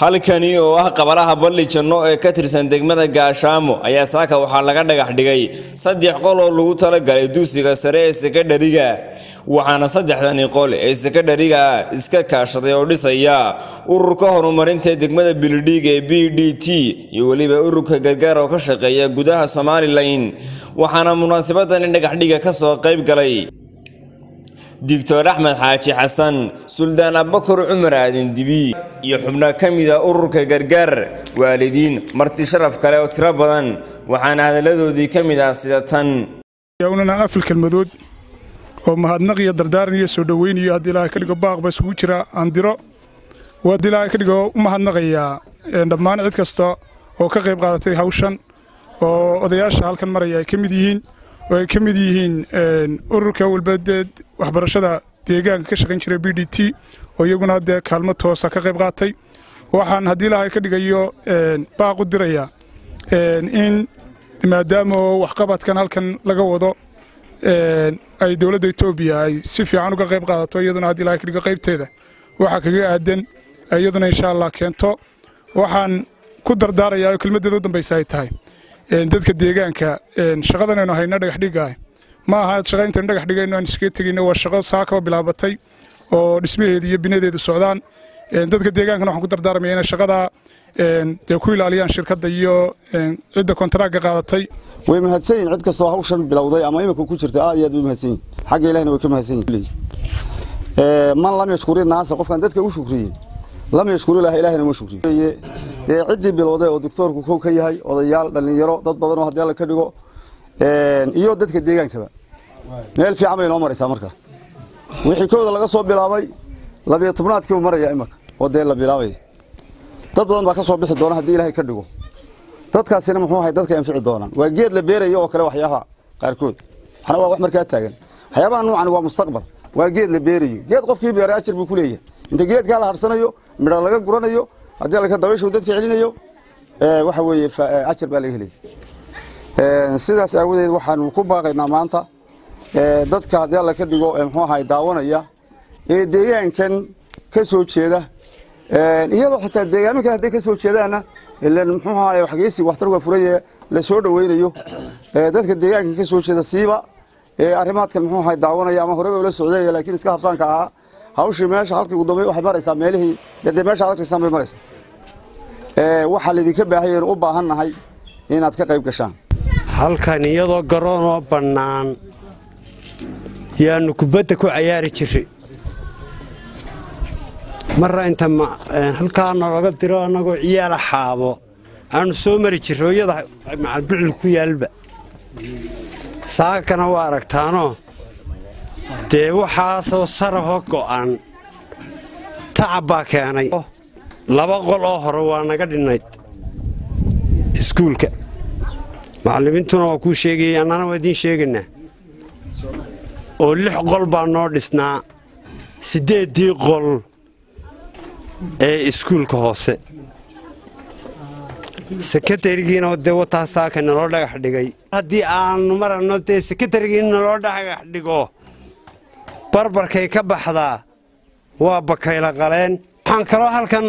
halkani oo ah qabalaha balli janno ee ka tirsan degmada gaashaamo ayaa saaka waxaa laga dhagax dhigay saddex qol oo lagu talagalay dugsiga sare ee sekadhariga waxaana saddexdani qol ee sekadhariga iska kaashaday oo dhisaya ururka horumarinta degmada bilidhiig ee b d t iyo weliba ururka gargaar oo ka shaqeeya gudaha somalilan waxaana munaasabadani dhagaxdhiga ka soo qayb galay doctor axmed xaaji xasan suldaan abakar cumar aadan dibi iyo xubno ka mida ururka gargaar waalidiin marti sharaf kale oo tiro badan waxaana hadalladoodii ka mid ah sida tan yawnana afil kelmadood oo mahadnaq iyo dardaaran iyo soo dhoweyn iyo haddii ilaahay ka dhigo baaqba isugu jira andiro waa haddii ilaahay ka dhigo u mahadnaqayaa dhammaan cid kasta oo ka qayb qaadatay hawshan oo odayaasha halkan maraya ay ka mid yihiin oo ay ka mid yihiin ururka walbadeed waxbarashada deegaanka ka shaqayn jiray b d t oo iyaguna dee kaalmo toosa ka qayb qaatay waxaan haddii ilaahay ka dhigayo baaq u dirayaa in maadaama oo waxqabadkan halkan laga wado ay dowladda etoobiya ay si fiican uga qayb qaadato iyaduna haddii ilahay ka dhigo qaybteeda waxaa kaga aadan iyaduna insha allah keento waxaan ku dardaarayaa oo kelmaddeeda u dambaysa ay tahay dadka deegaanka shaqadan aynu hayno dhagaxdhigaah ma aha shaqa intaynu dhagax dhigayno aan iskaga tegayno waa shaqo saakaba bilaabatay oo dhismaheedu iyo binadeedu socdaan dadka deegaankana waxaan ku dardaarmaya inay shaqadaa dee ku ilaaliyaan shirkadda iyo cidda kontaraaga qaadatay way mahadsan yihin cid kastoo hawshan bilowday ama imika ku jirta aad iyo aad way mahadsan yihin xagga ilahina way ka mahadsan yihin man lam yashkuri naasa qofkan dadka u shukriyin lam yashkuri ilaha ilahina ma shukriyo dee ciddii bilowday oo doctoorku kow ka yahay odayaal dhallinyaro dad badan oo haddii alla ka dhigo iyo dadka deegaankaba meel fiican bay noo maraysaa marka wixii kooda laga soo bilaabay labiyo tobnaadkii uu maraya imaka oo dee la bilaabaya dad badan baa ka soo bixi doona haddii ilaahay ka dhigo dadkaasina muxuu ahay dadka anfici doonaan waa geed la beerayo oo kale waxyaabaha qaarkood waxna waa wax markaa taagan waxyaabaha nuucan waa mustaqbal waa geed la beerayo geed qofkii beeray ajar buu ku leeyahay inta geedkaa la harsanayo midha laga guranayo haddii alka dabayshu dadka celinayo waxa weeye ajar baa laga helaya sidaas aawadeed waxaanu ku baaqaynaa maanta dadka haddii alla ka dhigo muxuu ahay daawanaya ee deegaankan ka soo jeeda iyadoo xitaa deegaamo kale hadday ka soo jeedaanna ilan muxuu ahay waxgeysi waxtar waa furaye la soo dhoweynayo dadka deegaankan ka soo jeeda siiba ee arrimaadkan muxuu ahay daawanaya ama horeba ula socdaya laakiin iska habsaanka ahaa hawshii meesha halkii ugu dambe waxay maraysaa meelihii dee meesha ad arkaysaan bay maraysaa waxaa laydinka baahayeen u baahannahay inaad ka qayb gashaan halkan iyadoo garoonoo bannaan yaannu kubadda ku cayaari jirray marra inta halkaa nalaga diro annagoo ciyaala xaabo aannu soo mari jirray hooyada macalbicil ku yaalba saakana waa aragtaanoo dee waxaasoo sarahoo go'an tacab baa keenay laba qol oo hore waa naga dhinnayd iskuulka macallimiintuna waa kuu sheegayay annana waa idiin sheegaynaa oo lix qol baa noo dhisnaa siddeeddii qol ee iskuulka hoose sekatarigiina dee wataa saaka naloo dhagax dhigay haddii aannu maranno dee sekatarigii naloo dhagax dhigo barbarkay ka baxdaa waa bakayla qaleen waxaan kaloo halkan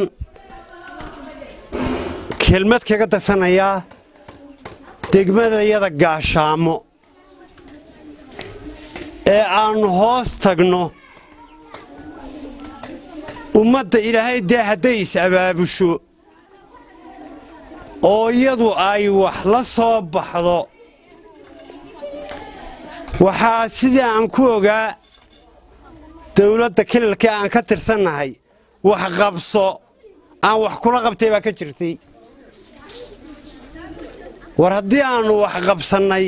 kelmad kaga darsanayaa degmadayada gaashaamo ee aannu hoos tagno ummadda ilaahay dee hadday is-abaabusho oo iyadu ay wax la soo baxdo waxaa sidii aan ku ogaa dawladda kilalkii aan ka tirsannahay wax qabso aan wax kula qabtay baa ka jirtay war haddii aannu wax qabsannay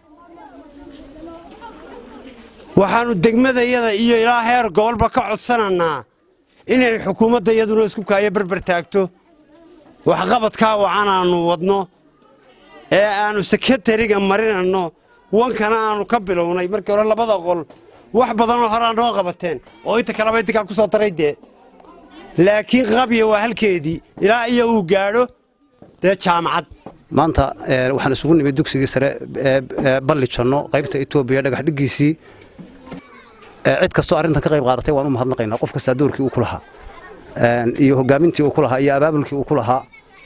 waxaannu degmadayada iyo ilaa heer gobolba ka codsanannaa inay xukuumadda iyaduna isku kaayo barbar taagto waxqabadkaa wacan aannu wadno ee aannu sekatariga marinanno wankana aannu ka bilownay markii hore labada qol wax badanoo horaa noo qabateen oo inta kaleba idinkaa ku soo daray dee laakiin qabya waa halkeedii ilaa iyo uu gaadho dee jaamacad maanta waxaan isugu nimid dugsigii sare ee balli janno qaybta etoobiya dhagaxdhigiisii cid kastoo arrintan ka qayb qaadatay waan u mahadnaqaynaa qof kastaa doorkii uu ku lahaa iyo hogaamintii uu ku lahaa iyo abaabulkii uu ku lahaa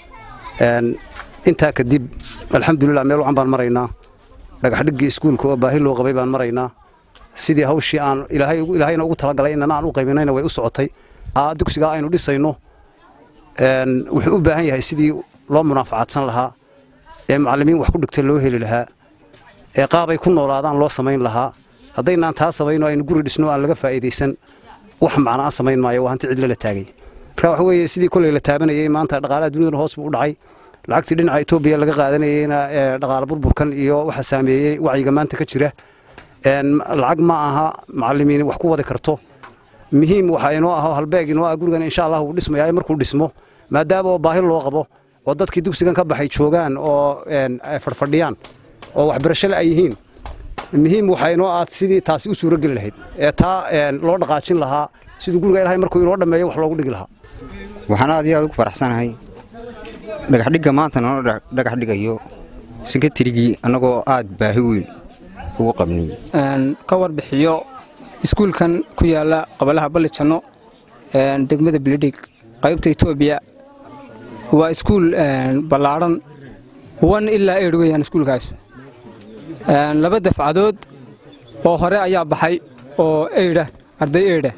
intaa kadib alxamdulilah meel wacan baan maraynaa dhagaxdhiggii iskuulka oo baahi loo qabay baan maraynaa sidii hawshii aan ilaahayna ugu talagalay inana aan u qaybinayna way u socotay dugsigaa aynu dhisayno wuxuu u baahan yahay sidii loo munaafacaadsan lahaa ee macallimiin wax ku dhigta loo heli lahaa ee qaabay ku noolaadaan loo samayn lahaa haddaynaan taa samayno aynu guri dhisno aan laga faa'iidaysan wax macnaa samayn maayo waa hanti cidlo la taagay marka waxa weeye sidii kolley la taabanayay maanta dhaqaalaha dunidana hoos buu u dhacay lacagtii dhinaca etoobiya laga qaadanayeyna dhaqaala burburkan iyo waxa saameeyey wacyiga maanta ka jira lacag ma aha macallimiin wax ku wadi karto muhiim waxa inoo aho halbeeg inoo ah gurigan insha allah wuu dhismayaa markuu dhismo maadaama oo baahi loo qabo oo dadkii dugsigan ka baxay joogaan oo fadhfadhiyaan oo waxbarashole ay yihiin muhiim waxa inoo ah sidii taasi u suurogeli lahayd ee taa loo dhaqaajin lahaa siduu guriga ilahay markuu inoo dhammeeyo wax loogu dhigi lahaa waxaan aad iyo aad ugu faraxsanahay dhagaxdhigga maanta noo dhagax dhigayo sekatarigii annagoo aad baahi weyn ugu qabnay ka warbixiyo iskuulkan ku yaala qabalaha ballijanno degmada bilidhig qaybta etoobiya waa iskuul ballaadhan wan ilaa eedh weyaan iskuulkaas laba dafcadood oo hore ayaa baxay oo eydha arday eydha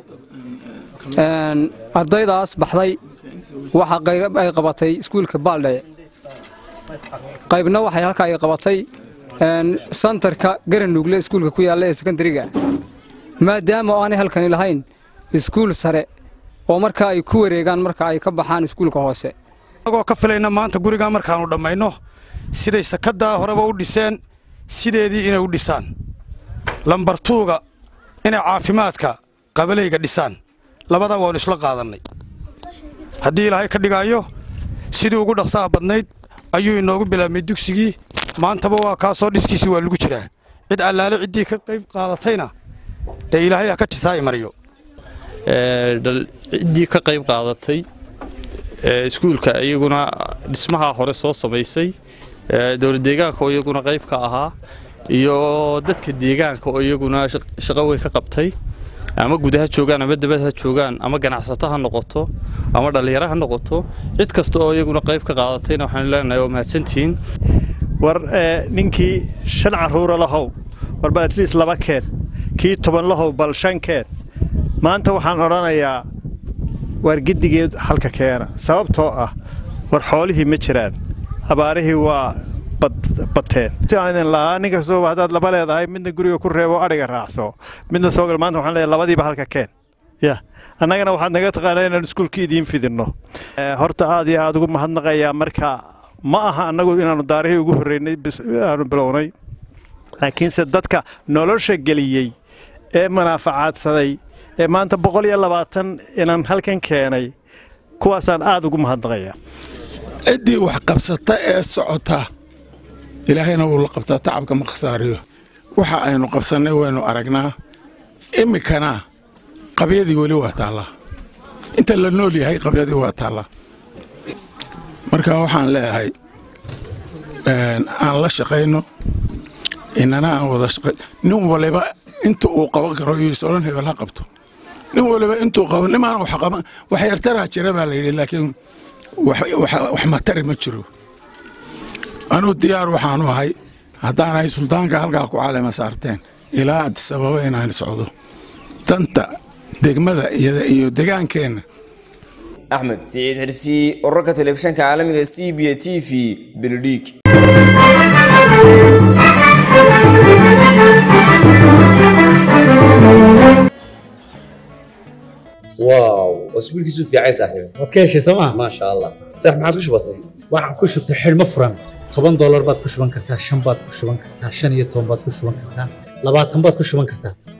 ardaydaas baxday waxa qayb ay qabatay iskuulka baaldhaye qaybna waxay halkaa ay qabatay santarka garanuugle iskuulka ku yaalla ee sekondariga maadaama oo aanay halkani lahayn iskuul sare oo markaa ay ku wareegaan marka ay ka baxaan iskuulka hoose anagoo ka filayna maanta gurigaa markaannu dhammayno siday sakaddaa horeba u dhiseen sideedii inay u dhisaan lambartuuga inay caafimaadka qabalayga dhisaan labadaa waannu isla qaadannay haddii ilaahay ka dhigaayo sidii ugu dhaqsaha badnayd ayuu inoogu bilaabmay dugsigii maantaba waa kaasoo dhiskiisii waa lagu jiraa cid allaale ciddii ka qayb qaadatayna dee ilaahay ha ka jisaa imariyo ciddii ka qayb qaadatay iskuulka iyaguna dhismaha hore soo samaysay dowlad deegaanka oo iyaguna qayb ka ahaa iyo dadka deegaanka oo iyaguna shaqo weyn ka qabtay ama guud ha joogaan ama dabad ha joogaan ama ganacsato ha noqoto ama dhallinyaro ha noqoto cid kasta oo iyaguna qayb ka qaadatayna waxaan leenahay waa mahadsantihiin war ninkii shan carruura lahow warba atliist laba keen kii toban lahow bal shan keen maanta waxaan odhanayaa waar giddigeed halka keena sababtoo ah war xoolihii ma jiraan abaarihii waa bateen idin lahaa nin kastooba haddaad laba leedahay midna guriga ku reebo adhiga raacso midna soo gal maanta waxaan leeyahay labadiiba halka keen ya annagana waxaad naga taqaanaa inaan iskuulka idiin fidinno horta aad iyo aad ugu mahadnaqayaa marka ma aha annagu inaannu daarihii ugu horreynay aanu bilownay laakiinse dadka nolosha geliyey ee manaafacaadsaday ee maanta boqol iyo labaatan inaan halkan keenay kuwaasaan aad ugu mahadnaqayaa ciddii wax qabsata ee socota ilaahayna wuu la qabtaa tacabka ma khasaariyo waxa aynu qabsannay waynu aragnaa iminkana qabyadii weli waa taallaa inta la nool yahay qabyadii waa taallaa marka waxaan leeyahay aan la shaqayno inana aan wada shaqay nin waliba inta uu qaban karo iyo isoran hebel ha qabto nin waliba intuu qaban nimaan wax qaban wax yartaraa jira baa la yidhi laakiin wax matari ma jiro anuu diyaar waxaanu ahay haddaanahay suldaanka halkaa ku caalima saarteen ilaa adisababa inaan socdo danta degmada iyo degaankeenna axmed siciid xirsi wararka telefishanka caalamiga c b t v beledhiig واو اسبوع كيسو في عايز صاحبي waad ka heshay sooma ما شاء الله صح ما عادش بسيط waxaan ku shubtay xidhmo furan toban doolar baad ku shuban kartaa shan baad ku shuban kartaa shan iyo toban baad ku shuban kartaa labaatan baad ku shuban kartaa